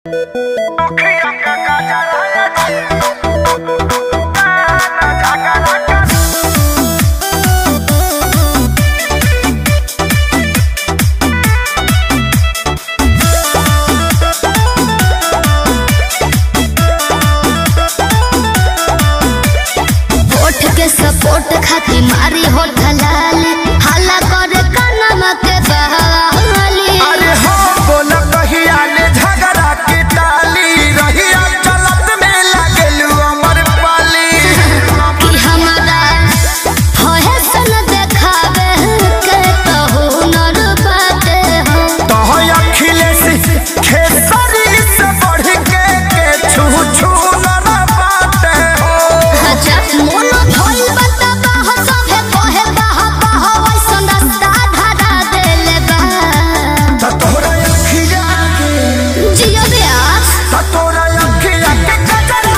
होठ के सपोर्ट खाती मारी हो ढलाली हल्ला करे कानमा के बहाली अरे हो बोला कहिया ले झगड़ा के टाली रहिया चलत में लागेलू अमर पाली कि हमारा होए सन देखावे के तो हुनर बाटे हो तो हो अखिलेश खेसरी से बढ़ के के छू छू ना बाटे हो अच्छा मोन भइल बता बाह सभे कहे बाह बाह वैसन रास्ता धरा देले बा त तोरा अखिया के जियो ब्यास त तोरा अखिया के गजरा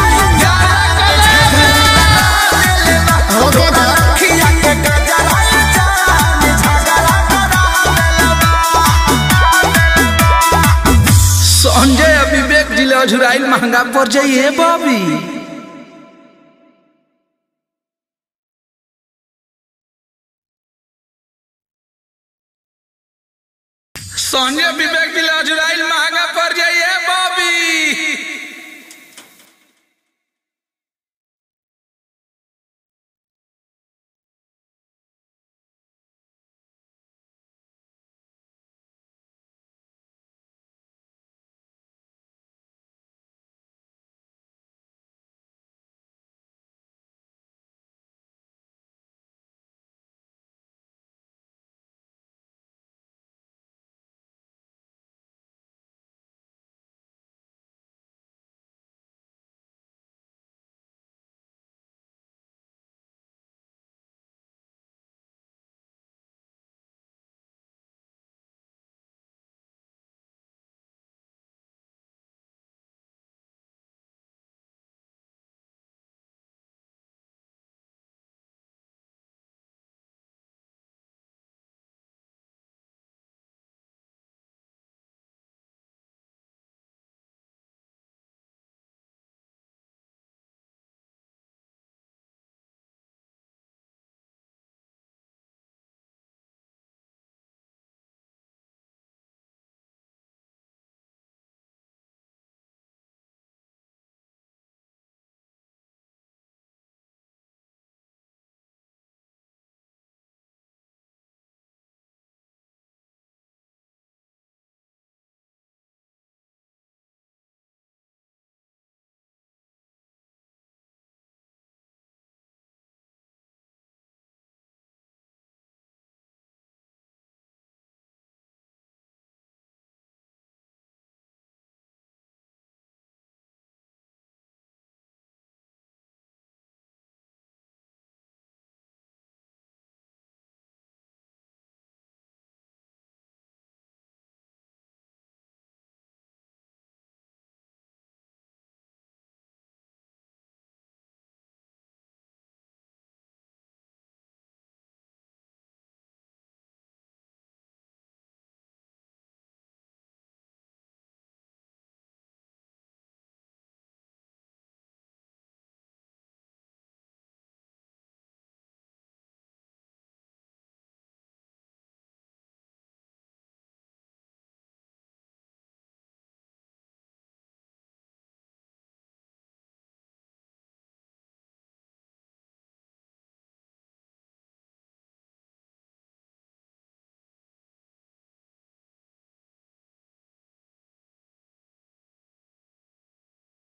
हो गए तो अखिया के गजरा जान झगड़ा करा संजय और विवेक जिले अझुराइल महंगा पड़ जाइए बॉबी संजय विवेक जिले अझुराइल महंगा पड़